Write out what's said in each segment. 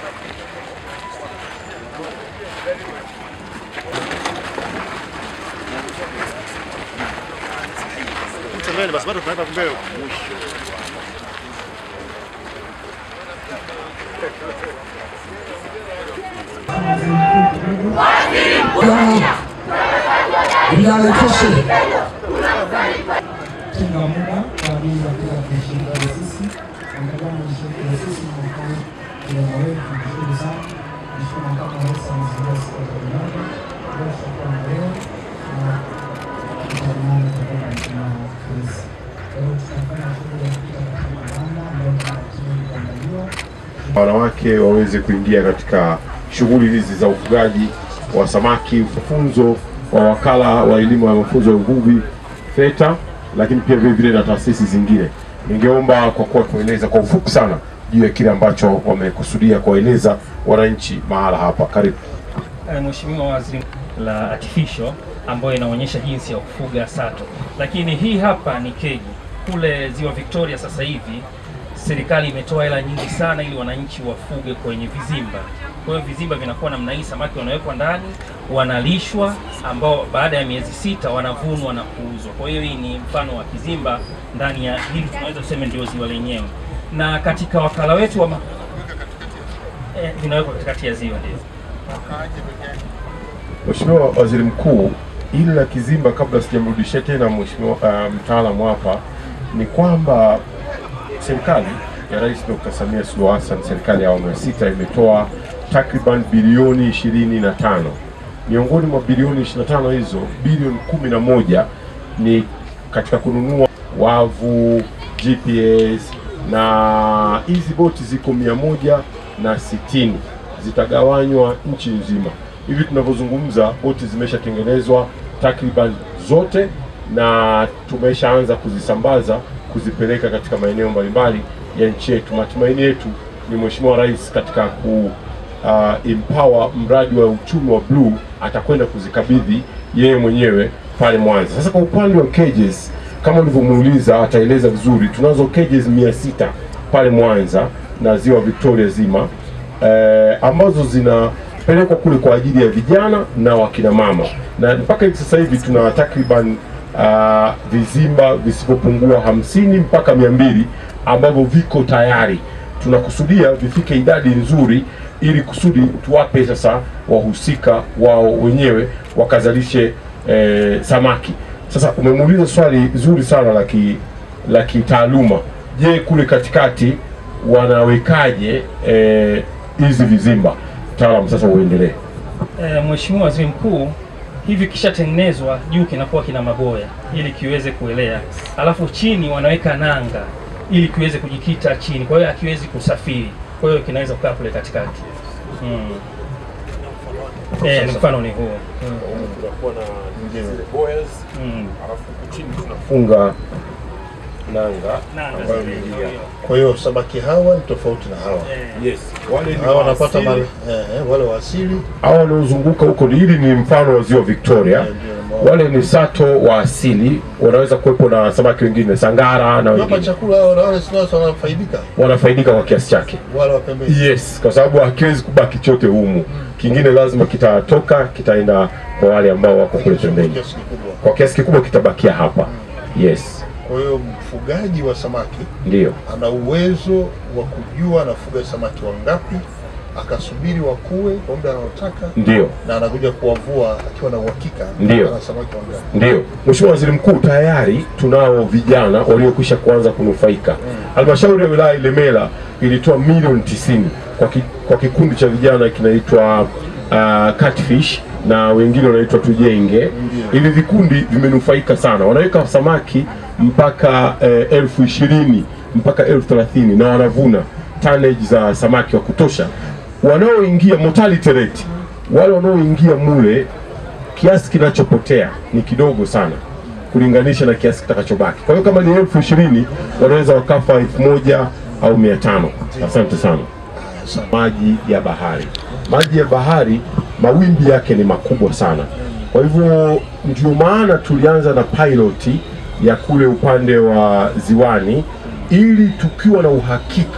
Mbele basi bado tunaweka mbele. Bilal Koshi. tenga muda kwa ajili ya kuweza kushiriki na sisi angalau mshiriki na sisi mwaka kijana wetu tunashukuru sana Mheshimiwa Makamu wa Rais amezindua siku ya vijana leo tutakuwa na leo na tutajimana tutakuwa na msimamo polisi kwa hiyo tutafanya shughuli ya kupita katika mabanda ambayo tunatarajiwa kuandaliwa wanawake waweze kuingia katika shughuli hizi za ufugaji wa samaki, mafunzo wa wakala wa elimu ya mafunzo ya uvuvi FETA, lakini pia vile vile na taasisi zingine. Ningeomba kwa kuwa tueleza kwa ufupi sana juu ya kile ambacho wamekusudia kuwaeleza wananchi mahala hapa. Karibu. Eh, Mheshimiwa Waziri la artificial ambayo inaonyesha jinsi ya kufuga sato, lakini hii hapa ni keji. Kule Ziwa Victoria sasa hivi serikali imetoa hela nyingi sana ili wananchi wafuge kwenye vizimba. Kwa hiyo vizimba vinakuwa namna hii, samaki wanawekwa ndani, wanalishwa, ambao baada ya miezi sita wanavunwa na kuuzwa. Kwa hiyo hii ni mfano wa kizimba ndani ya hili, tunaweza tuseme ndio ziwa lenyewe, na katika wakala wetu wa ma... eh, vinawekwa katikati ya ziwa ndio. Mheshimiwa Waziri Mkuu, ili la kizimba, kabla sijamrudishia tena mheshimiwa uh, mtaalamu hapa, ni kwamba serikali ya Rais Dr. Samia Suluhu Hassan, serikali ya awamu ya sita imetoa takriban bilioni ishirini na tano. Miongoni mwa bilioni 25 hizo, bilioni kumi na moja ni katika kununua wavu, GPS na hizi boti ziko mia moja na sitini zitagawanywa nchi nzima. Hivi tunavyozungumza boti zimeshatengenezwa takriban zote na tumeshaanza kuzisambaza kuzipeleka katika maeneo mbalimbali ya nchi yetu. Matumaini yetu ni Mheshimiwa Rais katika ku uh, empower mradi wa uchumi wa bluu atakwenda kuzikabidhi yeye mwenyewe pale Mwanza. Sasa kwa upande wa cages kama ulivyomuuliza, ataeleza vizuri. Tunazo cages mia sita pale Mwanza na ziwa Victoria zima eh, ambazo zinapelekwa kule kwa ajili ya vijana na wakina mama, na mpaka hivi sasa hivi tuna takriban uh, vizimba visivyopungua hamsini mpaka mia mbili ambavyo viko tayari. Tunakusudia vifike idadi nzuri, ili kusudi tuwape sasa wahusika wao wenyewe wakazalishe eh, samaki. Sasa umemuuliza swali zuri sana la ki la kitaaluma. Je, kule katikati wanawekaje eh, hizi vizimba? Mtaalamu, sasa uendelee. E, Mheshimiwa Waziri Mkuu, hivi kishatengenezwa juu kinakuwa kina maboya ili kiweze kuelea, alafu chini wanaweka nanga ili kiweze kujikita chini, kwa hiyo hakiwezi kusafiri, kwa hiyo kinaweza kukaa kule katikati. Mm. E, ni mfano ni huo. Tunakuwa na zile boils, Mm. alafu huku chini tunafunga nanga Nanga ambayo zile, ni ndio njia. hiyo. Kwa hiyo samaki hawa ni tofauti na hawa. Eh, Yes, wale ni Hawa wanapata wa mali, asili. eh, eh, wale wa asili hawa wanaozunguka huko, hili ni mfano wa ziwa Victoria. eh, ndio ambao- Wale ni sato wa asili, wanaweza kuwepo na samaki wengine, sangara na Hapa wengine chakula hao na wale sio wanafaidika wanafaidika kwa kiasi chake. wale wa pembeni. Yes, kwa sababu hakiwezi kubaki chote humu, kingine lazima kitatoka, kitaenda kwa wale ambao wako kule pembeni. Kiasi kikubwa. Kwa kiasi kikubwa kitabakia hapa. Yes, Kwa hiyo mfugaji wa samaki ndio ana uwezo wa kujua anafuga samaki wangapi, akasubiri wakue kwa muda anaotaka, ndio na anakuja kuwavua akiwa na uhakika Ndio. ana samaki wangapi. Ndio, Mheshimiwa Waziri Mkuu, tayari tunao vijana waliokwisha kuanza kunufaika. Halmashauri ya wilaya Ilemela ilitoa milioni tisini kwa, ki, kwa kikundi cha vijana kinaitwa uh, Catfish na wengine wanaitwa Tujenge. Hivi vikundi vimenufaika sana, wanaweka samaki mpaka eh, elfu ishirini mpaka elfu thelathini na wanavuna tonnage za samaki wa kutosha. Wanaoingia mortality rate, wale wanaoingia mule kiasi kinachopotea ni kidogo sana kulinganisha na kiasi kitakachobaki. Kwa hiyo kama ni elfu ishirini wanaweza wakafa elfu moja au mia tano. Asante sana. Maji ya bahari, maji ya bahari mawimbi yake ni makubwa sana. Kwa hivyo ndio maana tulianza na piloti ya kule upande wa ziwani, ili tukiwa na uhakika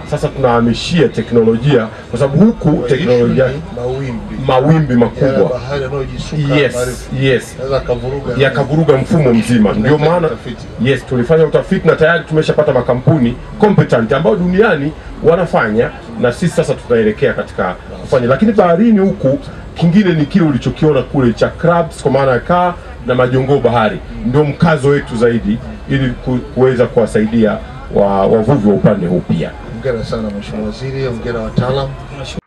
sasa tunahamishia teknolojia, kwa sababu huku teknolojia Issue ni mawimbi mawimbi Yale makubwa bahari yanayojisuka yes, marefu. yes Yanaweza akavuruga yakavuruga mfumo mzima. Ndio Tunahitaji maana utafiti. yes, tulifanya utafiti na tayari tumeshapata makampuni competent ambao duniani wanafanya, na sisi sasa tutaelekea katika kufanya. Lakini baharini huku, kingine ni kile ulichokiona kule cha crabs, kwa maana ya kaa na majongoo bahari, ndio mkazo wetu zaidi, ili ku- kuweza kuwasaidia wa- wavuvi wa upande huu pia. Hongera sana Mheshimiwa Waziri, hongera wataalam.